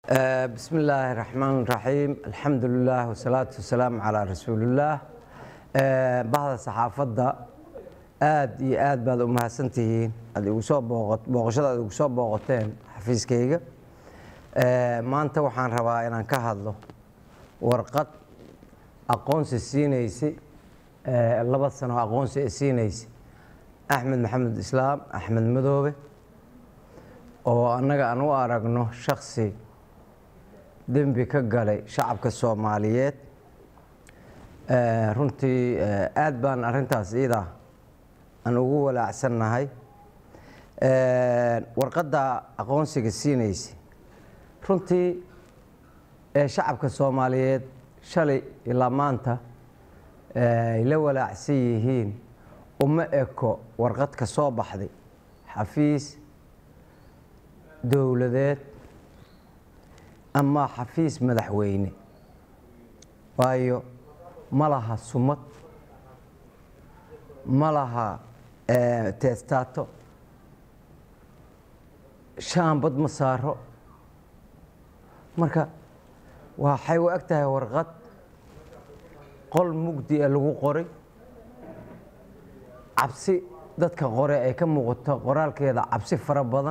bismi illaahi raxmaan raxiim alxamdu lilah wasalaatu wasalaamu calaa rasuulillaah bahda saxaafadda aada iyo aad baad u mahadsantihiin aad igu soo booqashada aad igu soo booqoteen xafiiskayga maanta waxaan rabaa inaan ka hadlo warqad aqoonsi siinaysa laba sano aqoonsi ee siinaysa axmed maxamed islaam axmed madoobe oo annaga aan u aragno shaksi dembi ka galay shacabka soomaaliyeed runtii aad baan arrintaas iidaa aan ugu walaacsannahay warqadda aqoonsiga siinaysa runtii ee shacabka soomaaliyeed shalay ilaa maanta ay la walaacsan yihiin uma eko warqad ka soo baxday xafiis dowladeed ama xafiis madaxweyne waayo ma laha sumad ma laha teestaato shaambad ma saaro marka waxay u eg tahay warqad qol mugdi a lagu qoray cabsi dadka qore ay ka muuqato qoraalkeeda cabsi fara badan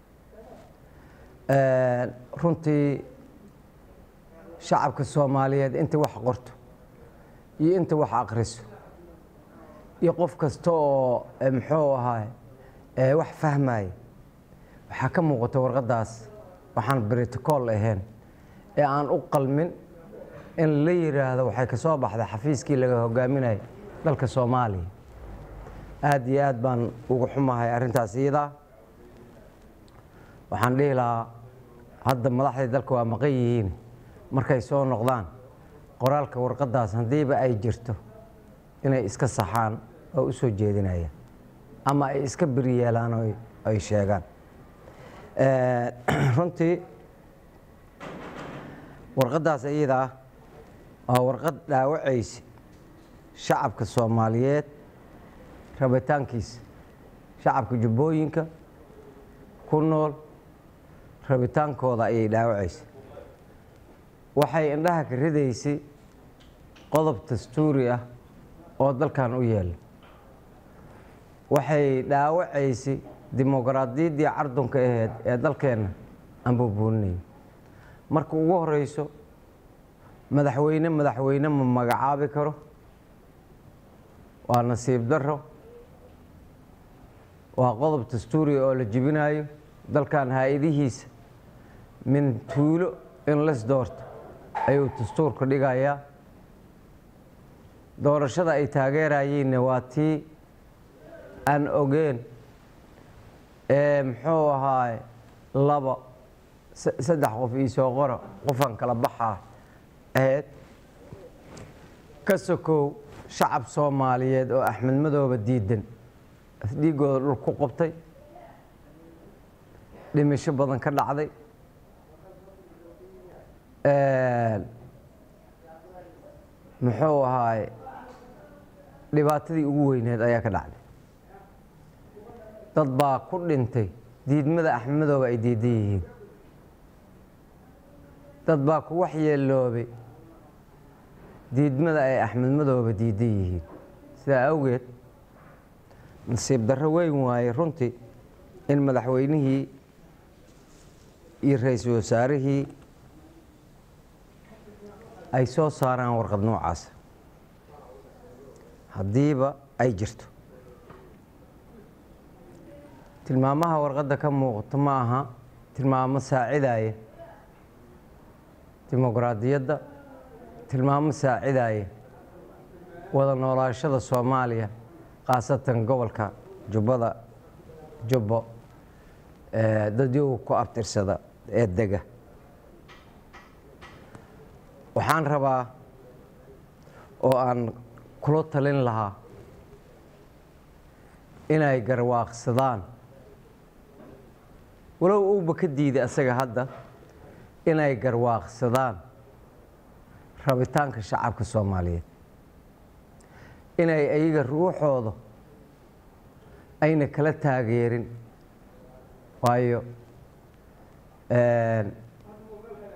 runtii shacabka soomaaliyeed inta wax qorto iyo inta wax akriso iyo qof kasta oo muxuu ahaay wax fahmaya waxaa ka muuqata warqaddaas waxaan britocool ahayn ee aan u qalmin in la yiraahdo waxay ka soo baxday xafiiskii laga hogaaminayay dalka soomaaliya aada iyo aad baan ugu xumahay arrintaas iyadaa waxaan dhihi lahaa hadda madaxdii dalka waa maqan yihiin markay soo noqdaan qoraalka warqaddaas haddiiba ay jirto inay iska saxaan oo u soo jeedinayaan ama ay iska beriyeelaan oo ay sheegaan runtii warqaddaas iyadaa waa warqad dhaawacaysa shacabka soomaaliyeed rabitaankiisa shacabka jubbooyinka ku nool rabitaankooda ayay dhaawacaysa waxay indhaha ka ridaysay qodob dastuuri ah oo dalkan u yeela waxay dhaawacaysay dimoqraadiyaddii cardunka aheyd ee dalkeenna aan buubuuninay marka ugu horeyso madaxweyne madaxweyne ma magacaabi karo waa nasiib daro waa qodob dastuuriga oo la jibinayo dalkan haa-idihiisa min tuulo in las doorto ayuu dastuurka dhigayaa doorashada ay taageerayeenna waa tii aan ogeen ee muxuu ahaay laba saddex qof iisoo qora qofaan kala baxaa aheyd ka sokow shacab soomaaliyeed oo axmed madooba diidan dhiigooda dhul ku qabtay dhimisho badan ka dhacday muxuu ahaay dhibaatadii ugu weyneed ayaa ka dhacday dad baa ku dhintay diidmada axmedooba ay diidan yihiin dad baa ku waxyeeloobay diidmada ay axmed madooba diidan yihiin sidaa awgeed nasiib darro weyn waaye runtii in madaxweynihii iyo ra-iisul wasaarihii ay soo saaraan warqad noocaas haddiiba ay jirto tilmaamaha warqadda ka muuqato ma aha tilmaamo saacidaya dimoqraadiyadda tilmaamo saacidaya wada noolaashada soomaaliya khaasatan gobolka jubbada jubbo dadyogu ku abtirsada ee dega waxaan rabaa oo aan kula talin lahaa inay garwaaqsadaan walow uuba ka diiday asaga hadda inay garwaaqsadaan rabitaanka shacabka soomaaliyeed inay ayaga ruuxooda ayna kala taageerin waayo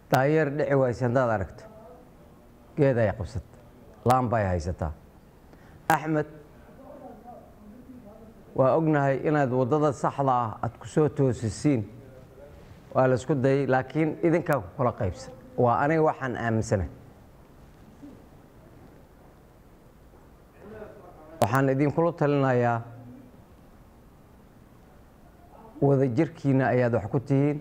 daayeer dhici wayse haddaad aragto geed ay qabsata laan bay haysataa axmed waa ognahay inaad waddada saxda ah aad ku soo toosisiin waa la isku dayay laakiin idinkaa ku kala qaybsan waa aniga waxaan aaminsanahay waxaan idinkula talinayaa wadajirkiina ayaad wax ku tihiin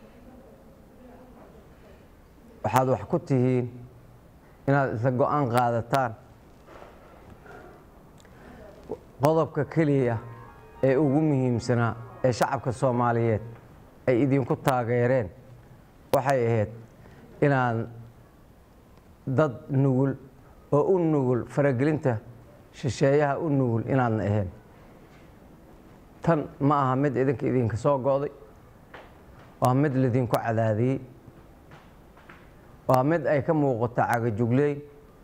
waxaad wax ku tihiin inaad isla go-aan qaadataan qodobka keliya ee ugu muhiimsanaa ee shacabka soomaaliyeed ay idinku taageereen waxay ahayd inaan dad nugul oo u nugul faragelinta shisheeyaha u nugul inaadna ahayn tan ma aha mid idinka idinka soo go'day waa mid laydinku cadaadiyey waa mid ay ka muuqato cagajugleyn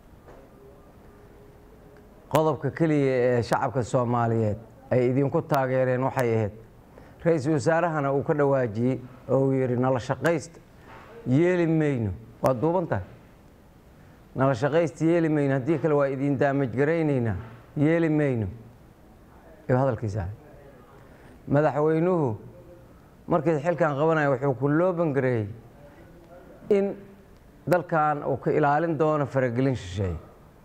qodobka keliya ee shacabka soomaaliyeed ay idinku taageereen waxay ahayd ra-iisul wasaarahana uu ka dhawaajiyey oo uu yidhi nala shaqaysta yeeli mayno waa duuban tahay nala shaqaysta yeeli mayno haddii kale waa idin daamajgaraynaynaa yeeli mayno ayuu hadalkiisa ahay madaxweynuhu markii xilkan qabanaya wuxuu ku loobangareeyey in dalkan uu ka ilaalin doono faragelin shisheeye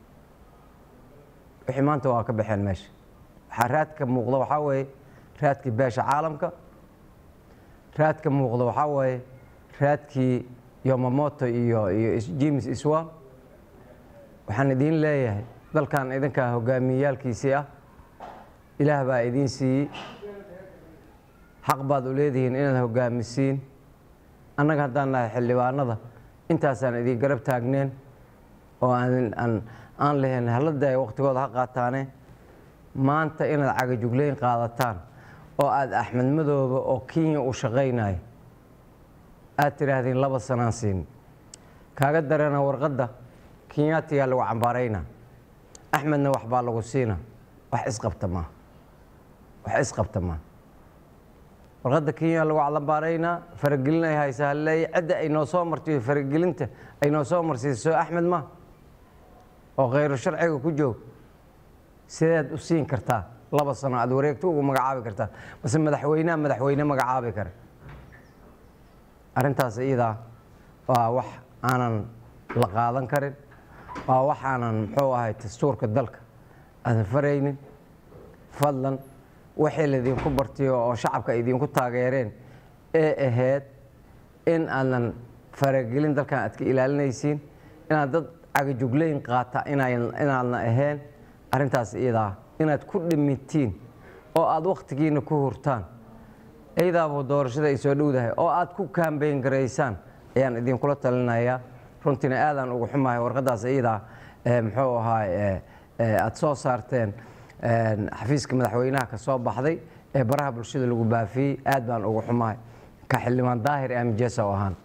wixii maanta waa ka baxeen meesha waxaa raadka muuqda waxaa weeye raadkii beesha caalamka raadka muuqda waxaa weeye raadkii yomamoto iyo iyo james iswa waxaan idiin leeyahay dalkan idinkaa hogaamiyeyaalkiisii ah ilaah baa idiin siiyey xaq baad u leedihiin inaad hogaamisiin annaga haddaan nahay xildhibaanada intaasaan idin garab taagneen oo aan aan lahayn halada ay wakhtigooda ha qaataane maanta inaad cagajugleyn qaadataan oo aada axmed madooba oo kenya uu shaqaynayo aad tidhaahdeen laba sanaan siin kaaga dareena warqadda kenyaatiyaa lagu cambaaraynaa axmedna waxbaa lagu siina wax isqabta maa wax isqabta maa warqadda kenya lagu cambaaraynaa faragelin ay haysaa haleeya cidda ay noo soo martiyo faragelinta ay noo soo marsiiso axmed ma oo khayru sharciga ku joog sideed u siin kartaa laba sano aad wareegto ugu magacaabi kartaa mase madaxweyneha madaxweyne magacaabi kara arrintaas iyadaa waa wax aanan la qaadan karin waa wax aanan muxuu ahay dastuurka dalka aadan faraynin fadlan waxay laydinku bartiyo oo shacabka idinku taageereen ee ahayd in aadan faragelin dalkan aad ka ilaalinaysiin inaad dad cagajugleyn qaata inaadna ahayn arrintaas iyadaa inaad ku dhimitiin oo aada wakhtigiina ku hurtaan iyadaaba doorashada ay soo dhowdahay oo aad ku kaambeyn garaysaan ayaan idinkula talinayaa runtiina aadaan ugu xumahay warqadaas iyadaa muxuu ahaa aad soo saarteen xafiiska madaxweynaha ka soo baxday ee baraha bulshada lagu baafiyey aad baan ugu xumahay ka xildhibaan daahir amijesa oo ahaan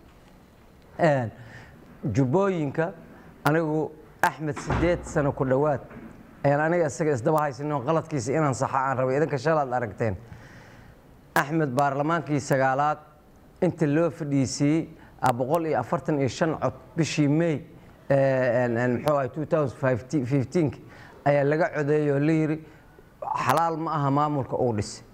jubbooyinka anigu axmed sideed sano ku dhowaad ayaan aniga isaga isdaba haysanoo qaladkiisa inaan saxa aan rabay idinka shalaad aragteen axmed baarlamaankii sagaalaad inta loo fadhiisiiyey boqol iyo afartan iyo shan cod bishii may muxuu ahay two thousand fifteenk ayaa laga codeeyey oo la yidhi xalaal ma aha maamulka uu dhisay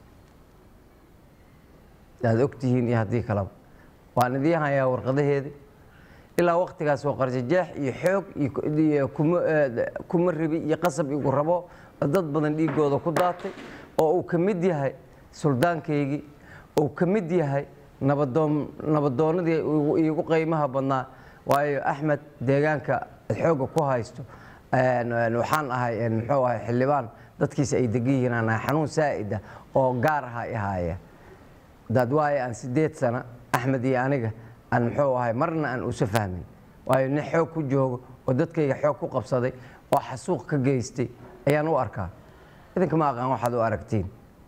aad ogtihiin iyo haddii kaleba waan idiin hayaa warqadaheedii ilaa waktigaas oo qarjajeex iyo xoog iyo kuma ribi iyo qasab igu rabo dad badan dhiigooda ku daatay oo uu ka mid yahay suldaankaygii uu ka mid yahay nabadoon nabadoonnadii iigu qiimaha badnaa waayo axmed deegaanka xoogga ku haysto waxaan ahay muxuu ahay xildhibaan dadkiisa ay degan yihiin aan ahay xanuun saa'ida oo gaar aha i haaya dad waayo aan sideed sano axmed iyo aniga aan muxuu ahay marna aan usa fahmin waayo nin xoog ku joogo oo dadkayga xoog ku qabsaday oo xasuuq ka geystay ayaan u arkaa idinka ma aqaan waxaad u aragtiin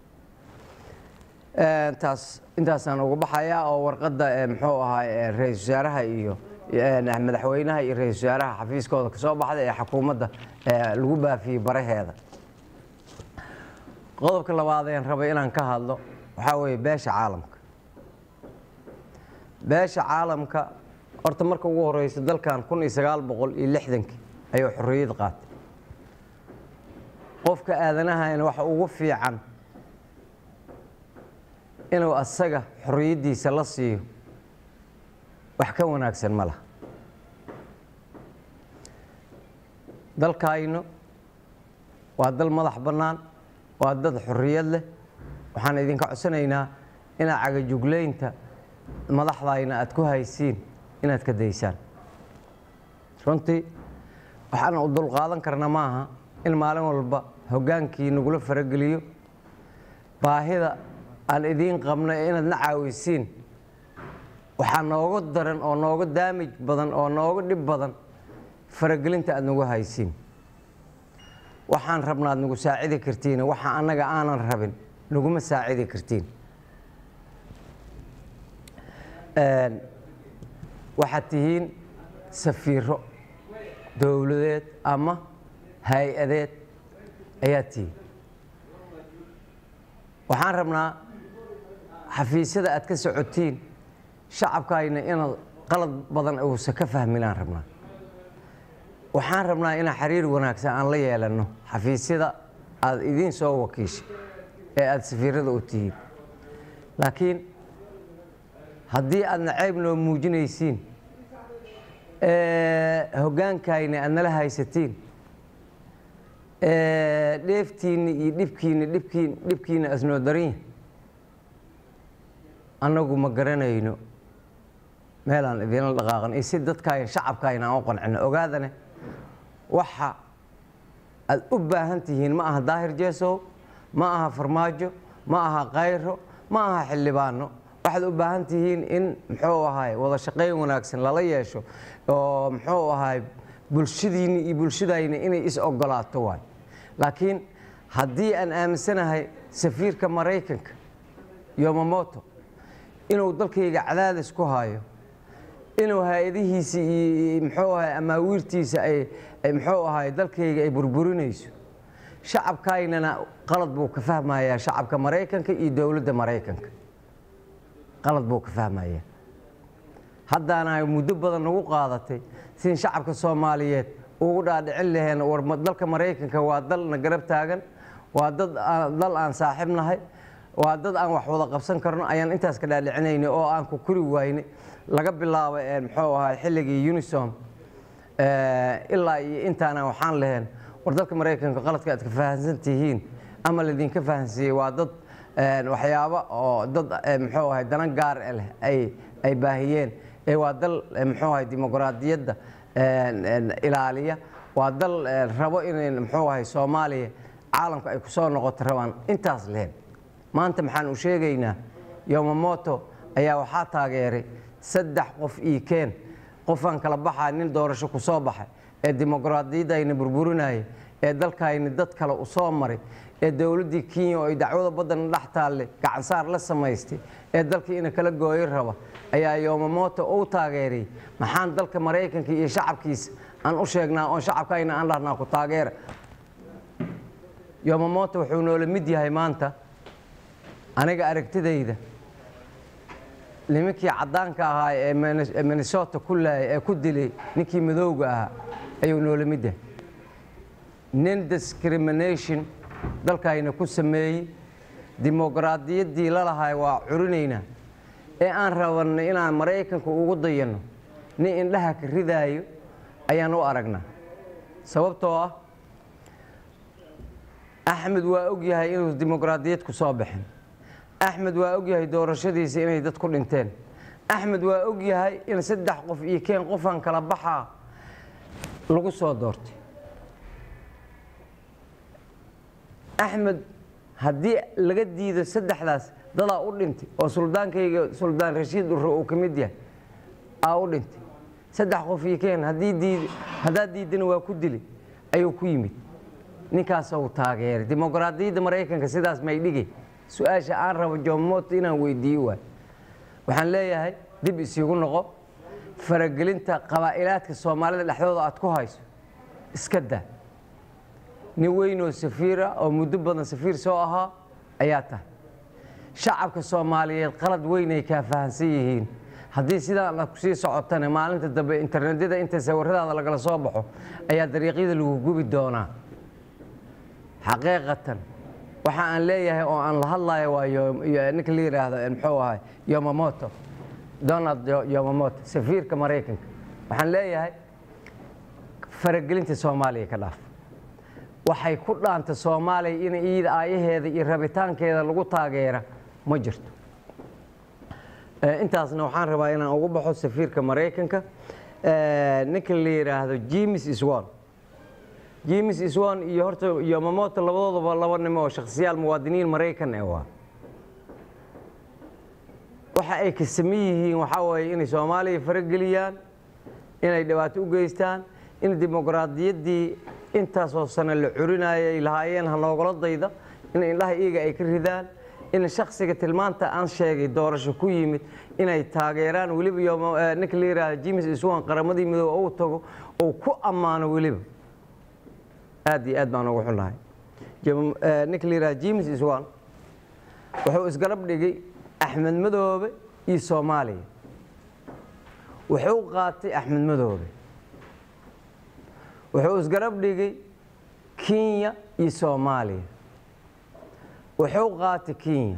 taas intaasaan uga baxayaa oo warqadda muxuu ahaa ra-isul wasaaraha iyo madaxweynaha iyo ra-isul wasaaraha xafiiskooda kasoo baxday ee xukuumadda lagu baafiyey baraheeda qodobka labaadeen rabay inaan ka hadlo waxaa weeye beesha caalamka beesha caalamka horta marka ugu horeysa dalkan kun iyo sagaal boqol iyo lixdankii ayuu xorriyad qaatay qofka aadanahayna waxa ugu fiican inuu asaga xorriyaddiisa la siiyo wax ka wanaagsan ma laha dalkayno waa dal madax bannaan waa dad xorriyad leh waxaan idinka codsanaynaa inaad cagajuglaynta madaxdayna aad ku haysiin inaad ka daysaan runtii waxaan u dulqaadan karna maaha in maalin walba hoggaankii nagula farageliyo baahida aan idiin qabno ee inaad na caawisiin waxaa nooga daran oo nooga daamij badan oo nooga dhib badan faragelinta aad nagu haysiin waxaan rabna aad nagu saacidi kartiin waxa annaga aanan rabin naguma saacidi kartiin waxaad tihiin safiiro dowladeed ama hay-adeed ayaad tihiin waxaan rabnaa xafiisyada aad ka socotiin shacabkayna inaad qalad badan uusan ka fahminaan rabnaa waxaan rabnaa inaan xiriir wanaagsan aan la yeelanno xafiisyada aad idiin soo wakiishay ee aada safiirada u tihiin laakiin haddii aad nacayb noo muujinaysiin hoggaankayna aad nala haysatiin dheeftiinni iyo dhibkiinni dhibkiin dhibkiina asnoo darin annagu ma garanayno meelaan idinla dhaqaaqan iyo si dadkaayn shacabkaayna aan u qancino ogaadane waxa aad u baahan tihiin ma aha daahir jeesow ma aha farmaajo ma aha kayro ma aha xildhibaano waxaad u baahan tihiin in muxuu ahaay wada shaqayn wanaagsan lala yeesho oo muxuu ahaay bulshadiinni iyo bulshadayna inay is ogolaato waay laakiin haddii aan aaminsanahay safiirka maraykanka yomamoto inuu dalkayga cadaadis ku hayo inuu hay-adihiisa iyo muxuu ahay amaawiirtiisa ay muxuu ahay dalkayga ay burburinayso shacabkaynana qalad buu ka fahmayaa shacabka maraykanka iyo dowladda maraykanka qalad buu ka fahmayaa haddaana ay muddo badan nagu qaadatay sin shacabka soomaaliyeed ugu dhaadhicin laheen war dalka maraykanka waa dal na garab taagan waa dad dal aan saaxiib nahay waa dad aan wax wada qabsan karno ayaan intaas ka dhaadhicinayna oo aan ku kuri waayne laga bilaabo muxuu ahay xilligii unisom ilaa iyo intaana waxaan laheen war dalka maraykanka qaladka aad ka fahansan tihiin ama laydinka fahansiiyey waa dad waxyaabo oo dad muxuu ahay danan gaar leh ay ay baahiyeen ee waa dal muxuu ahay dimuqraadiyadda ilaaliya waa dal rabo inay muxuu ahay soomaaliya caalamka ay ku soo noqoto rabaan intaas leheen maanta maxaan u sheegaynaa yomamoto ayaa waxaa taageeray saddex qof io keen qofaan kala baxaa nin doorasho ku soo baxay ee dimuqraadiyaddayna burburinaya ee dalkayna dad kale u soo maray ee dowladdii kenya oo ay dacwada baddana dhex taalle gacansaar la samaystay ee dalkii ina kala gooyo raba ayaa yomamoto u taageeray maxaan dalka maraykanka iyo shacabkiisa aan u sheegnaa oon shacabkayna aan dhahnaa ku taageera yomamoto wuxuu noola mid yahay maanta aniga aragtidayda nimankii caddaanka ahaa ee minnesota ku laayay ee ku dilay ninkii madowga ahaa ayuu noola mid yahay nin discrimination dalkayna ku sameeyey dimuqraadiyaddii lalahay waa curinaynaa ee aan rabanno inaan maraykanka ugu dayanno nin indhaha ka ridaayo ayaan u aragnaa sababtoo ah axmed waa og yahay inuu dimuqraadiyad ku soo baxin axmed waa og yahay doorashadiisa inay dad ku dhinteen axmed waa og yahay in saddex qof iyo keen qofaan kala baxaa lagu soo doortay axmed haddii laga diido saddexdaas dadaa u dhintay oo suldaankayga suldaan rashiid urre uu ka mid yahay aa u dhintay saddex qof iyo keen haddii diid haddaad diidana waa ku dili ayuu ku yimid ninkaas uu taageeray dimuqraadiyadda maraykanka sidaas may dhigi su-aasha aan rabo jomoto inaan weydiiyo waay waxaan leeyahay dib isigu noqo faragelinta qabaa'ilaadka soomaalida dhexdooda aad ku hayso iska daa nin weynoo safiira oo muddo badan safiir soo ahaa ayaa tahay shacabka soomaaliyeed qalad weynay kaa fahansan yihiin haddii sidaan aad kusii socotana maalinta dambe internetyada inta sawiradaada lagala soo baxo ayaa dariiqyada lagu gubi doonaa xaqiiqatan waxa aan leeyahay oo aan la hadlayo waa yo- yo- ninka la yidhaahdo muxuu ahay yomamoto donald Yo- yomamoto safiirka maraykanka waxaan leeyahay faragelinta soomaaliya ka dhaaf waxay ku dhaanta soomaaliya in iyada aayaheeda iyo rabitaankeeda lagu taageera ma jirto Eh, intaasna waxaan rabaa inaan ugu baxo safiirka maraykanka Eh, ninka la yidhaahdo james iswan james iswan iyo horta yomamoto labadoodaba laba nimo oo shakhsiyaal muwaadiniin maraykan eh waa waxa ay ka saman yihiin waxaa weeye inay soomaaliya farageliyaan inay dhibaato u geystaan in dimuqraadiyaddii intaasoo sano la curinayay ay lahaayeen hanoogala dayda in indhaha iyaga ay ka ridaan in shaksiga tilmaanta aan sheegay doorasho ku yimid inay taageeraan weliba yooma- eh, ninka la yidhaahdo james iswan qaramadii midoobe uu tago uu ku ammaano weliba aad iyo aad baan ugu xunahay Jam- eh, ninka la yidhaahdo james iswan wuxuu isgarab dhigay axmed madoobe iyo soomaaliya wuxuu qaatay axmed madoobe wuxuu isgarab dhigay kenya iyo soomaaliya wuxuu qaatay kenya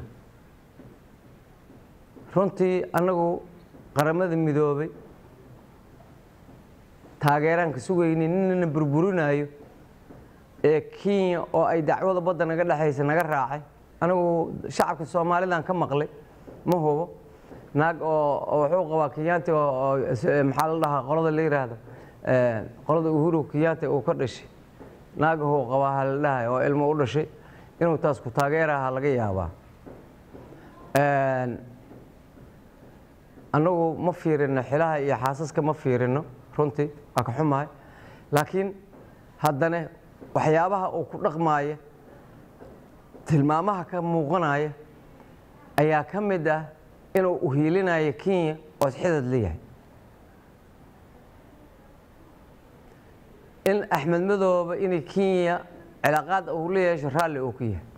runtii annagu qaramada midoobay taageeraan ka sugaynin ninana burburinayo ee kenya oo ay dacwada badda naga dhexaysa naga raacay anigu shacabka soomaalidan ka maqlay ma hubo naag oo oo wuxuu qabaa kenyaati oo oo is- eh, maxaa la dhahaa qolada la yidhaahdo eh, qolada uhuru kenyaati uu ka dhashay naagahuu qabaa ha la dhahay oo ilmo u dhashay inuu taas ku taageeraha laga yaabaa Een, annagu ma fiirino xilaha iyo xaasaska ma fiirino runtii waa ka xumahay laakiin haddana waxyaabaha uu ku dhaqmaaya tilmaamaha ka muuqanaya ayaa ka mid ah inuu uhiilinayo kenya oo isxidad leeyahay in axmed madoobe inay kenya cilaaqaad uu la yeesho raalli uu ku yahay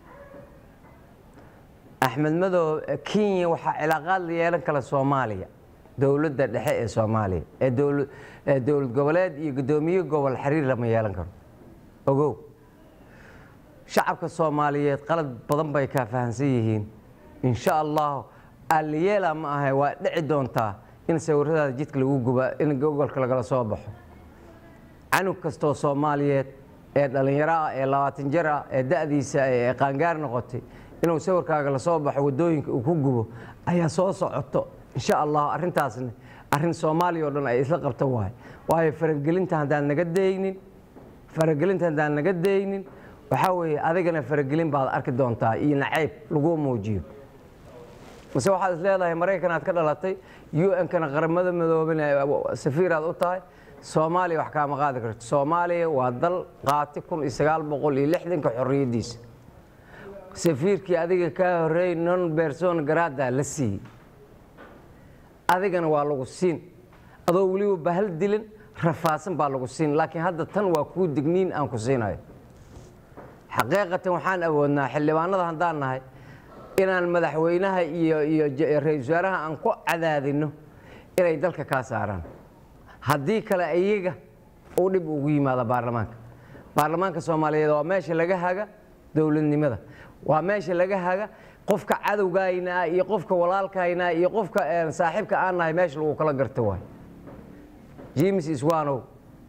axmed madoobe kenya waxaa cilaaqaad la yeelan kala soomaaliya dowladda dhexe ee soomaaliya ee dowla- ee dowlad goboleed iyo guddoomiye gobol xiriir lama yeelan karo ogow shacabka soomaaliyeed qalad badan bay kaa fahamsan yihiin insha allahu aliyeela ma ahay waa dhici doontaa in sawiradaada jidka lagu guba in gogolka lagala soo baxo canug kastoo soomaaliyeed ee dhallinyaro ah ee labaatan jir ah ee da'diisa ee qaangaar noqotay inuu sawirkaaga la soo baxo waddooyinka uu ku gubo ayaa soo socoto insha allah arrintaasna arrin soomaaliya oo dhan ay isla qabta waay waayo faragelinta haddaan naga daynin faragelinta haddaan naga daynin waxaa weeye adigana faragelin baad arki doontaa iyo nacayb lagu muujiyo mase waxaad is leedahay maraykan aad ka dhalatay un-kana qaramada midoobin safiiraad u tahay soomaaliya wax kaama qaadi karto soomaaliya waa dal qaati kun iyo sagaal boqol iyo lixdanka xorriyaddiisa safiirkii adiga kaa horreeyey non berson garada la siiyey adigana waa lagu siin adoo weliba bahal dilin rafaasan baa lagu siin laakiin hadda tan waa kuu digniin aan ku siinayo xaqiiqatan waxaan awoodnaa xildhibaanada haddaan nahay inaan madaxweynaha iyo iyo j- ra-iisul wasaaraha aan ku cadaadino inay dalka kaa saaraan haddii kale iyaga uu dhib ugu yimaado baarlamaanka baarlamaanka soomaaliyeed waa meesha laga haga dowladnimada waa meesha laga haga qofka cadowgayna ah iyo qofka walaalkayna ah iyo qofka eh, saaxiibka aan nahay meesha lagu kala garta waay james iswanow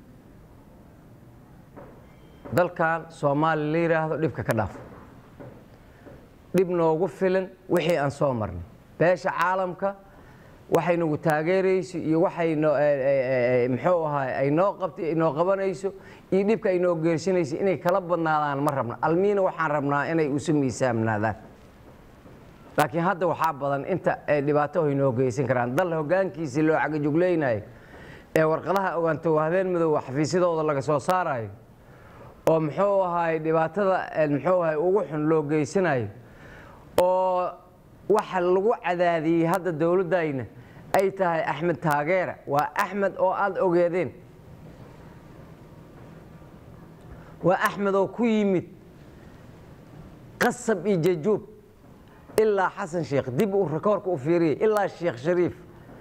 dalkan soomaali la yidhaahdo dhibka ka dhaaf dhib noogu filan wixii aan soo marnay beesha caalamka waxay nagu taageerayso iyo waxay noo muxuu ahaa ay noo qabtay noo qabanayso iyo dhibka ay noo geersinayso inay kala badnaadaan ma rabna almiina waxaan rabnaa inay isu miisaamnaadaan laakiin hadda waxaa badan inta ay dhibaato ay noo geysan karaan dal hoggaankiisii loo cagajuglaynayo ee warqadaha ogaanto habeen madow xafiisyadooda laga soo saarayo oo muxuu ahaay dhibaatada muxuu ahaay ugu xun loo geysanayo oo waxa lagu cadaadiyey hadda dowladdayna ay tahay axmed taageera waa axmed oo aada ogeedeen waa axmed oo ku yimid qasab iyo jajuub ilaa xasan sheekh dib uu rikoorka u fiiriyey ilaa sheekh shariif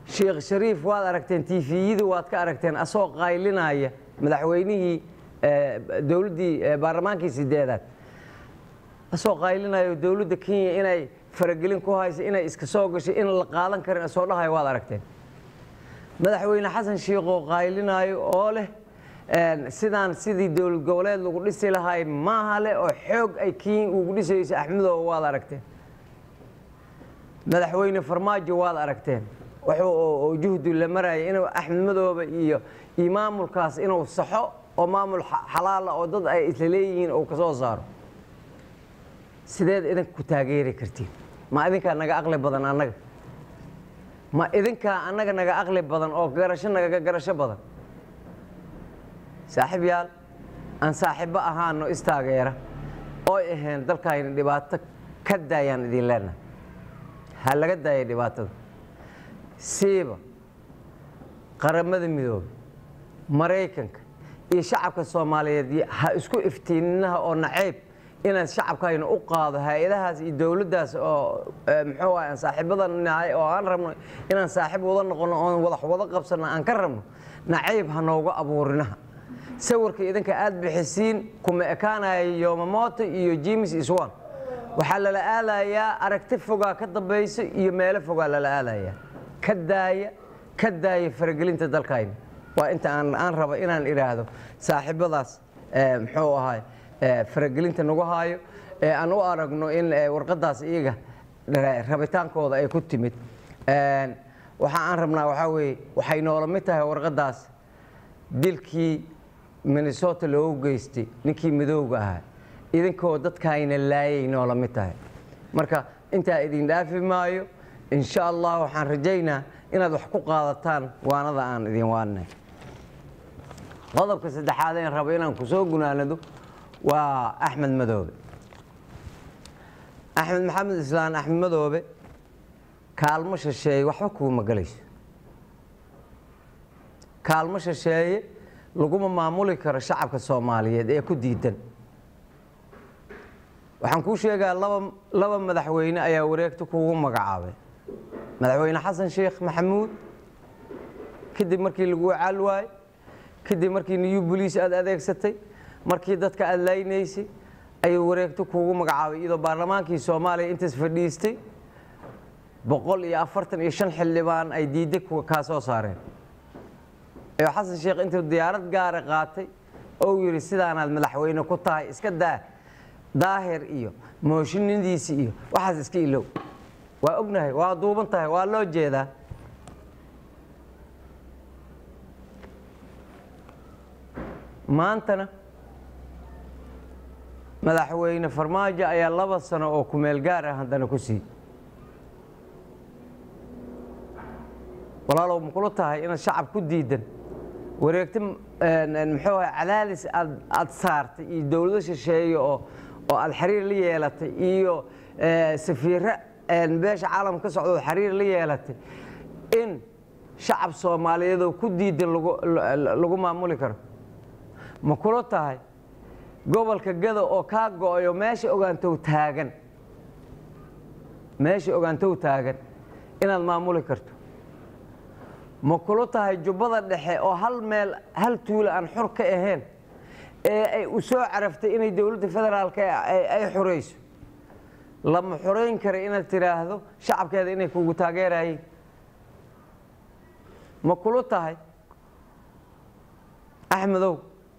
sheekh shariif waad aragteen tifiyada waad ka aragteen asoo qaylinaya madaxweynihii dowladdii baarlamaankii sideedaad asoo qaylinayo dowladda kenya inay faragelin ku hayso inay iska soo gashay in la qaadan karin asoo dhahayo waad aragteen madaxweyne xasan shiikhoo qaylinaayo oo leh sidaan sidii dowlad goboleed lagu dhisi lahay maaha leh oo xoog ay kenya ugu dhisayso axmedooba waad aragteen madaxweyne farmaajo waad aragteen wuxuu juhdi la maraya inuu axmed madoobe iyo iyo maamulkaas inuu saxo oo maamul xalaala oo dad ay isla leeyihiin uu ka soo saaro sideed idinka ku taageeri kartiin ma idinkaa naga aqli badan annaga ma idinkaa annaga naga aqli badan oo garasho nagaga garasho badan saaxiib yaal aan saaxiibbo ahaano istaageera ooy ahayn dalkayna dhibaato ka daayaan idin leenahay ha laga daaya dhibaatada siiba qaramada midoobay maraykanka iyo shacabka soomaaliyeed ha isku iftiininaha oo nacayb inaan shacabkayna u qaado hay-adahaas iyo dowladdaas oo muxuu ah aan saaxiibadan nahay oo aan rabno inaan saaxiib wada noqono oon wadax wada qabsano aan ka rabno nacayb ha nooga abuurinaha sawirka idinka aad bixisiin kuma ekaanaya yomamoto iyo jimis iswan waxaa lala aalayaa aragti fogaa ka dambayso iyo meelo fogaa lala aalayaa ka daaya ka daaya faragelinta dalkayna waa inta aan aan raba inaan idhaahdo saaxiibadaas muxuu ahay faragelinta nagu haayo ee aan u aragno in warqadaas iyaga rabitaankooda ay ku timid waxa aan rabnaa waxaa weeye waxay noola mid tahay warqadaas dilkii minnesota loogu geystay ninkii midooga ahaa idinkoo dadkaayna laayay noola mid tahay marka intaa idin dhaafi maayo insha allah waxaan rajaynaa inaad wax ku qaadataan waanada aan idin waanay qodobka saddexaad een rabo inaan kusoo gunaanado waa axmed madoobe axmed maxamed islaan axmed madoobe kaalmo shisheeye waxba kuuma gelayso kaalmo shisheeye laguma maamuli karo shacabka soomaaliyeed ee ku diidan waxaan kuu sheegaa laba laba madaxweyne ayaa wareegta kugu magacaabay madaxweyne xasan sheekh maxamuud kadib markii lagu caal waayo kadib markii new boliis aad adeegsatay markii dadka aad laynaysay ayuu wareegto kuugu magacaabay iyadoo baarlamaankii soomaaliya intaas fadhiistay boqol iyo afartan iyo shan xildhibaan ay diidday kaa soo saareen ayuu xasan sheekh intuu diyaarad gaara qaatay ou yidhi sidaanaad madaxweyne ku tahay iska daa daahir iyo mooshinadiisi iyo waxaas iska ilow waa ognahay waa duuban tahay waa loo jeedaa maantana madaxweyne farmaajo ayaa laba sano oo kumeel gaar ah haddana ku sii walaalow makula tahay inaad shacab ku diidan wareegto muxuu aha cadaadis aad aad saartay iyo dowlado shisheeye oo oo aad xiriir la yeelatay iyo safiiro beesha caalamka ka socdood xiriir la yeelatay in shacab soomaaliyeedoo ku diidan lagu maamuli karo ma kula tahay gobolka gada oo kaa go-ayo meesha ogaantow taagan meesha ogaantow taagan inaad maamuli karto ma kula tahay jubbada dhexe oo hal meel hal tuula aan xor ka ahayn ee ay u soo caraftay inay dowladda federaalka ay xorayso lama xorayn kara inaad tidhaahdo shacabkeeda inay kugu taageerayeen ma kula tahay axmedow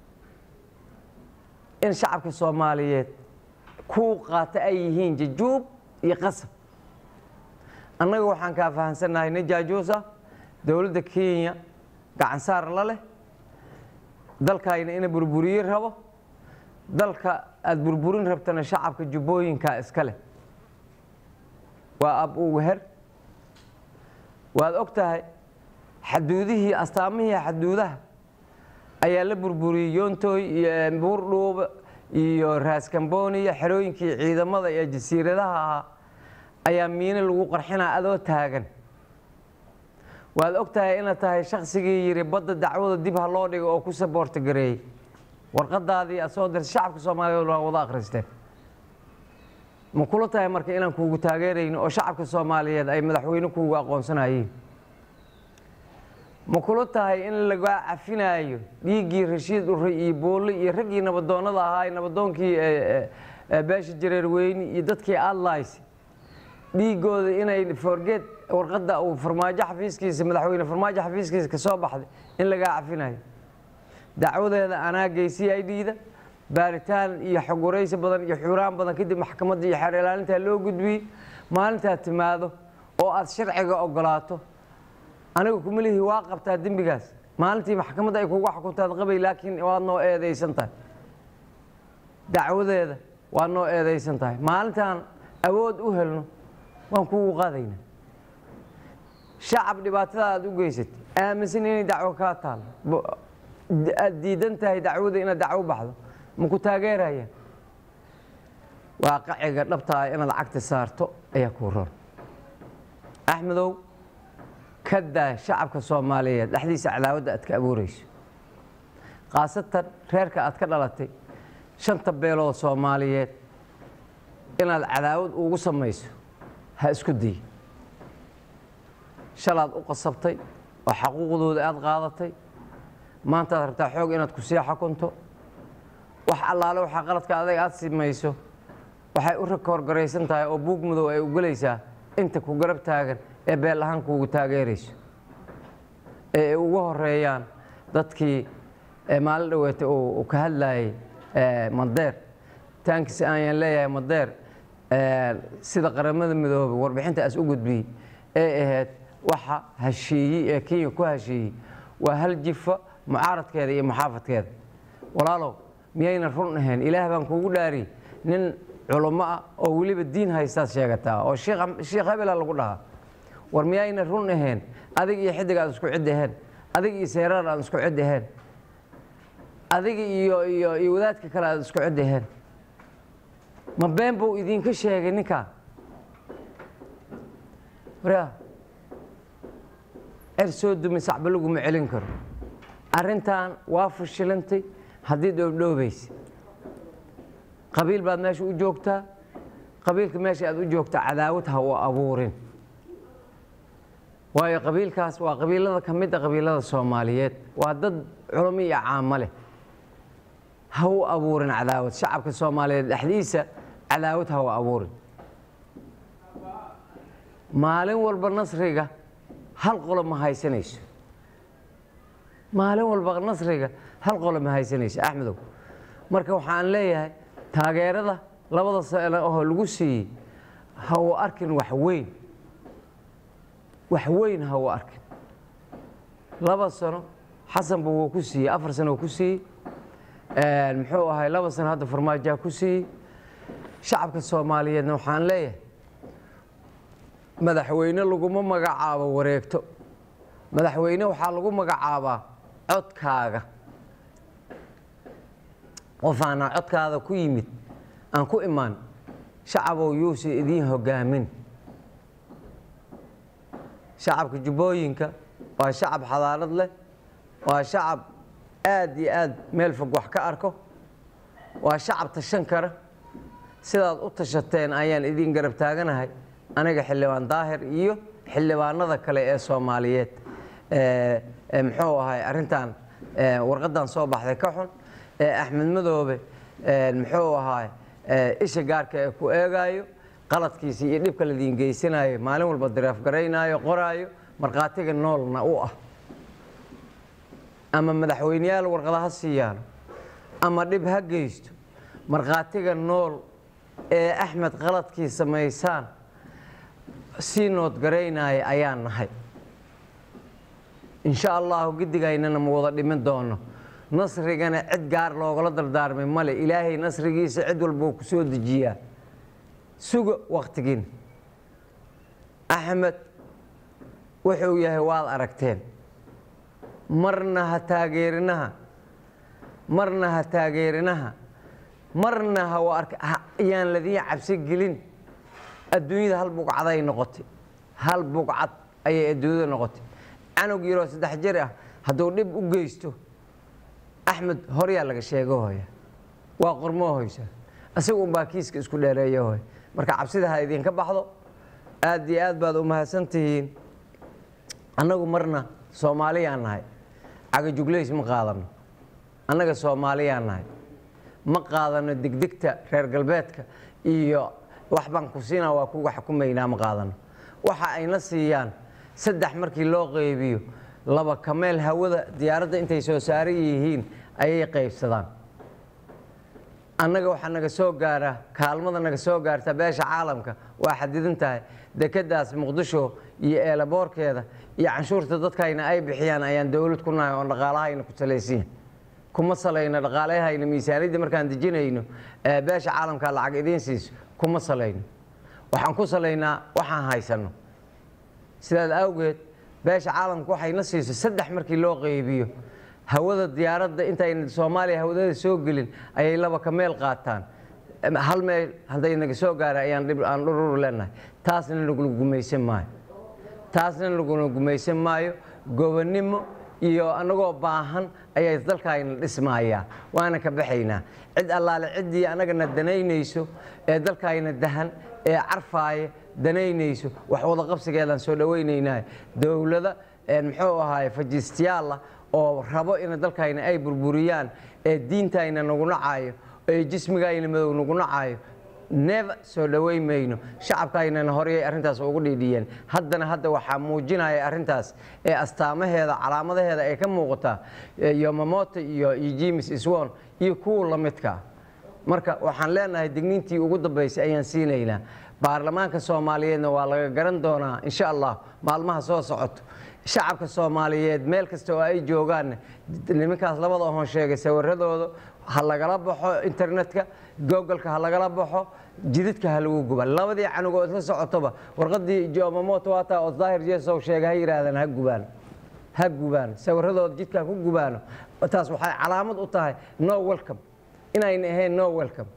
in shacabka soomaaliyeed kuu qaata ay yihiin jajuub iyo qasab annaga waxaan kaa fahamsannahay nin jaajuus ah dowladda kenya gacansaar la leh dalkayna ina burburiye rabo dalka aada burburin rabtana shacabka jubbooyinkaa iska leh waa ab ugu her waad og tahay xaduudihii astaamihii xaduudaha ayaa la burburiyey yontooy iyo buurdhuuba iyo raaskamboniya xerooyinkii ciidamada iyo jasiiradaha ahaa ayaa miino lagu qarxinaa adoo taagan waad og tahay inaad tahay shaksigii yidhi badda dacwada dib ha loo dhigo oo ku saboorta gareeyey warqadaadii aad soo dirtay shacabka soomaaliyeed waa wada akhristeen ma kula tahay marka inaan kuugu taageerayno oo shacabka soomaaliyeed ay madaxweyne kuugu aqoonsanayeen ma kula tahay in lagaa cafinaayo dhiiggii rashiid urre iyo boole iyo raggii nabadoonnada ahaa nabadoonkii beesha jareerweyne iyo dadkii adlays dhiigooda inay forgeed warqadda uu farmaajo xafiiskiisa madaxweyne farmaajo xafiiskiisa ka soo baxday in lagaa cafinayo dacwadeeda anaa geysi i d-da baaritaan iyo xogwaraysi badan iyo xuraan badan kadib maxkamadda iyo xeer ilaalintaa loo gudbiyey maalintaad timaado oo aad sharciga ogolaato aniga kumalihi waa qabtaa dembigaas maalintii maxkamadda ay kuga xukuntaad qabay laakiin waad noo eedaysan tahay dacwadeeda waad noo eedaysan tahay maalintaan awood u helno waan kugu qaadaynaa shacab dhibaatada aad u geysatay aaminsan inay dacwo kaa taalo aad diidan tahay dacwada inaad dacwo baxdo ma ku taageerayaan waaqaciga dhabta ah inaad cagta saarto ayaa kuu roon axmedow ka daa shacabka soomaaliyeed dhexdiisa cadaawadda aad ka abuurayso khaasatan reerka aad ka dhalatay shanta beelood soomaaliyeed inaad cadaawad ugu samayso ha isku day shalaad u qasabtay oo xaquuqdooda aad qaadatay maantaad rabtaa xoog inaad ku sii xakunto wax allaale waxaa qaladka adag aad simayso waxay u rakoorgaraysan tahay oo buug mudow ay ugelaysaa inta ku garab taagan ee beel ahaan kuugu taageerayso ee ay ugu horeeyaan dadkii maalin dhaweeta uu ka hadlayay madeer taankiis ayaan leeyahay madeer sida qaramada midoobay warbixintaas u gudbiyey ee ahayd waxa hashiiyey ee kenya ku hashiiyey waa hal jifa mucaaradkeeda iyo muxaafadkeeda walaalow miyayna run ahayn ilaah baan kuugu dhaariyey nin culummo ah oo weliba diin haystaad sheegataa oo sheekh hebela lagu dhahaa war miyayna run ahayn adig iyo xidig aad isku cid aheen adig iyo seeraar aad isku cid aheen adiga iyo iyo iyo wadaadka kale aad isku cid aheen ma been buu idinka sheegay ninkaa waryaa cer soo dumi sacba laguma celin karo arrintan waa fashilantay haddii dhoobdhoobaysa qabiil baad meesha u joogtaa qabiilka meesha aad u joogtaa cadaawad ha u abuurin waayo qabiilkaas waa qabiilada ka mid a qabiilada soomaaliyeed waa dad culamo iyo caamo leh ha u abuurin cadaawad shacabka soomaaliyeed dhexdiisa cadaawad ha u abuurin maalin walba nasriga hal qolo ma haysanayso maalin walba nasriga hal qolo ma haysanayso axmedow marka waxaan leeyahay taageerada labada sano oo lagu siiyey ha uu arkin wax weyn wax weyn ha uu arkin laba sano xasanba wuu ku siiyey afar sano wuu ku siiyey muxuu ahay laba sano hadda farmaajaa ku siiyey shacabka soomaaliyeedna waxaan leeyahay madaxweyne laguma magacaabo wareegto madaxweyne waxaa lagu magacaabaa codkaaga qof aanaa codkaada ku yimid aan ku imaan shacabow yuusa idiin hogaamin shacabka jubbooyinka waa shacab xadaarad leh waa shacab aad iyo aad meel fog wax ka arko waa shacab tashan kara sidaad u tashateen ayaan idiin garab taaganahay aniga xildhibaan daahir iyo xildhibaanada kale ee soomaaliyeed muxuu ahay arrintan warqadan soo baxday ka xun axmed madoobe muxuu ahaay isha gaarka ee ku eegaayo qaladkiisa iyo dhibka ladiin geysanayo maalin walba dareefgaraynaayo qoraayo markhaatiga noolna u ah ama madaxweyneyaal warqada ha siiyaan ama dhib ha geysto markhaatiga nool ee axmed qaladkii samaysaan sii noodgaraynaya ayaan nahay insha allahu giddigaynana ma wada dhimin doono nasrigana cid gaar loogala dardaarmay male ilaahay nasrigiisa cid walbuu ku soo dejiyaa suga wakhtigiin axmed wuxuu yahay waad aragteen marna ha taageerinaha marna ha taageerinaha marna ha ayaan ladiin cabsi gelin adduunyada hal bugcaday noqotay hal bugcad ayay adduunyada noqotay canug yaroo saddex jir ah hadduu dhib u geysto axmed horyaa laga sheego hooya waa qormoo hoysa isaga unbaa kiiska isku dheereeya hooy marka cabsida ha idinka baxdo aad iyo aad baad u mahadsan tihiin annagu marna soomaaliyaan nahay cagajuglays ma qaadano annaga soomaaliyaan nahay ma qaadano degdegta reer galbeedka iyo wax baan ku siinaa waa kuga xukumaynaa ma qaadano waxa ayna siiyaan saddex markii loo qaybiyo laba kameel hawada diyaaradda intay soo saaran yihiin ayay qaybsadaan annaga waxaa naga soo gaara kaalmada naga soo gaarta beesha caalamka waa xadidan tahay dekedaas muqdisho iyo eelaboorkeeda iyo canshuurta dadkayna ay bixiyaan ayaan dowlad ku nahay oon dhaqaalahayna ku salaysiin kuma salayno dhaqaalahayna miisaaniyadda markaan dejinayno beesha caalamka lacag idiin siiso kuma salayno waxaan ku salaynaa waxaan haysano sidaas awgeed beesha caalamka waxayna siiso saddex markii loo qaybiyo hawada diyaaradda intayna soomaaliya hawadada soo gelin ayay laba ka meel qaataan hal meel hadday naga soo gaara ayaan aan dhurur leenahay taasna nagula gumaysan maayo taasna nagula gumaysan maayo gobonnimo iyo annagoo baahan ayay dalkaayna dhismaayaa waana ka baxaynaa cid allaale ciddii annagana danaynayso ee dalkaayna dahan ee carfaaya danaynayso wax wadaqabsigeedaan soo dhowaynaynaa dowlada muxuu ahaay fajistiyaalla oo rabo in dalkayna ay burburiyaan ee diintayna nagu nacaayo ee jismigayna madow nagu nacaayo neeva soo dhoweyn mayno shacabkaynana horeyay arrintaas ugu dhiidhiyeen haddana hadda waxaa muujinaya arrintaas ee astaamaheeda calaamadaheeda ay ka muuqataa yomamoto iyo james iswon iyo kuwa la midkaa marka waxaan leenahay digniintii ugu dambaysay ayaan siinaynaa baarlamaanka soomaaliyeedna waa laga garan doonaa insha allah maalmaha soo socoto shacabka soomaaliyeed meel kasta oo ay joogaanna nimankaas labada oon sheegay sawiradooda ha lagala baxo internetka googolka ha lagala baxo jidadka ha lagu guba labadii canugoo isla socotoba warqadii jomamoto waataa oo daahir jesow sheegay ha yidhaahdaan ha gubaan ha gubaan sawiradooda jidka ha ku gubaano taas waxay calaamad u tahay no welcome inayna ahayn no welcome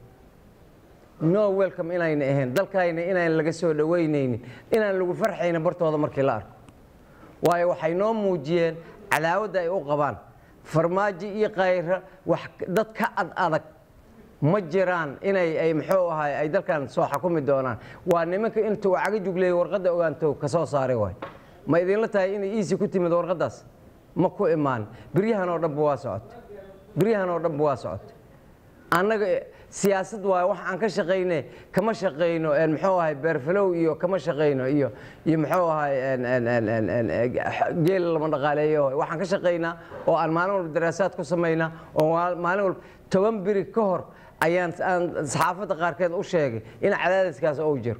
no welcome inayna ahayn dalkayna inaan laga soo dhoweynaynin inaan lagu farxayna bartooda markii la arko waayo waxay noo muujiyeen cadaawadda ay u qabaan farmaajo iyo kayra wax dad ka ad adag ma jiraan inay ay muxuu ahay ay dalkan soo xukumi doonaan waa nimanka intuu caga jugleeyay warqadda ogaanto ka soo saaray waay ma idinla tahay inay iisi ku timid warqaddaas ma ku imaan biryahan oo dhanba waa socotay biryahan oo dhanba waa socotay annaga siyaasad waayo wax aan ka shaqayne kama shaqayno muxuu ahay beerfalow iyo kama shaqayno iyo iyo muxuu ahay geel lama dhaqaaleeyo waxaan ka shaqaynaa oo aan maalin walba daraasaad ku samaynaa oo maalin walba toban biri ka hor ayaan aan saxaafadda qaarkeed u sheegay in cadaadiskaas ou jiro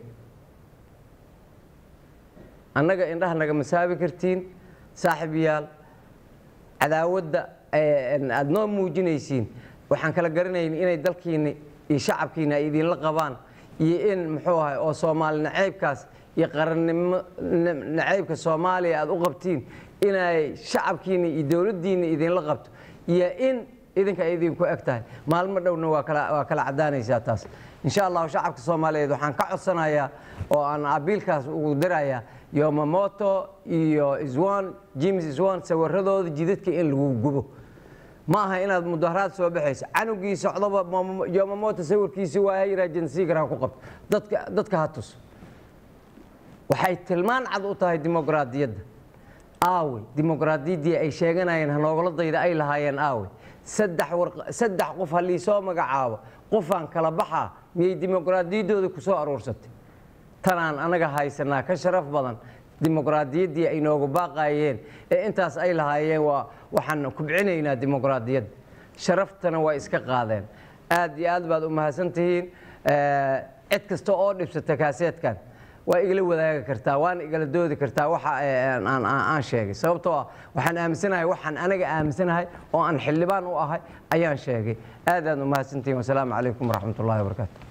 annaga indhaha naga masaabi kartiin saaxib yaal cadaawadda aad noo muujinaysiin waxaan kala garanayn inay dalkiina iyo shacabkiina ay idinla qabaan iyo in muxuu ahay oo soomaali nacaybkaas iyo qarannimo nacaybka soomaaliya aad u qabtiin inay shacabkiina iyo dowladdiina idinla qabto iyo in idinka ay idinku eg tahay maalmo dhowna waa kala waa kala caddaanaysaa taas insha allahu shacabka soomaaliyeed waxaan ka codsanayaa oo aan abiilkaas ugu dirayaa yomamoto iyo iswan james iswan sawiradooda jidadka in lagu gubo ma aha inaad mudaharaad soo baxayso canugii socdoba yomamoto sawirkiisi waa yiraa jansigar ha ku qabto dadka dadka ha tus waxay tilmaan cad u tahay dimuqraadiyadda aawe dimuqraadiyaddii ay sheeganayeen hanoogala dayda ay lahaayeen aawe saddex saddex qof ha liisoo magacaabo qofaan kala baxaa miyay dimuqraadiyaddooda ku soo aruursatay tanaan anaga haysanaa ka sharaf badan dimuqraadiyaddii ay noogu baaqayeen ee intaas ay lahaayeen waa waxaan kubcinaynaa dimuqraadiyadda sharaftana waa iska qaadeen aad iyo aad baad u mahadsantihiin cid kasta oo dhibsata kaaseedkan waa igala wadaagi kartaa waana igala doodi kartaa waxa aan sheegay sababtoo ah waxaan aaminsanahay waxaan anaga aaminsanahay oo aan xildhibaan u ahay ayaan sheegay aad aad u mahadsantihiin wasalaamu calaykum waraxmat ullahi wabarakaatu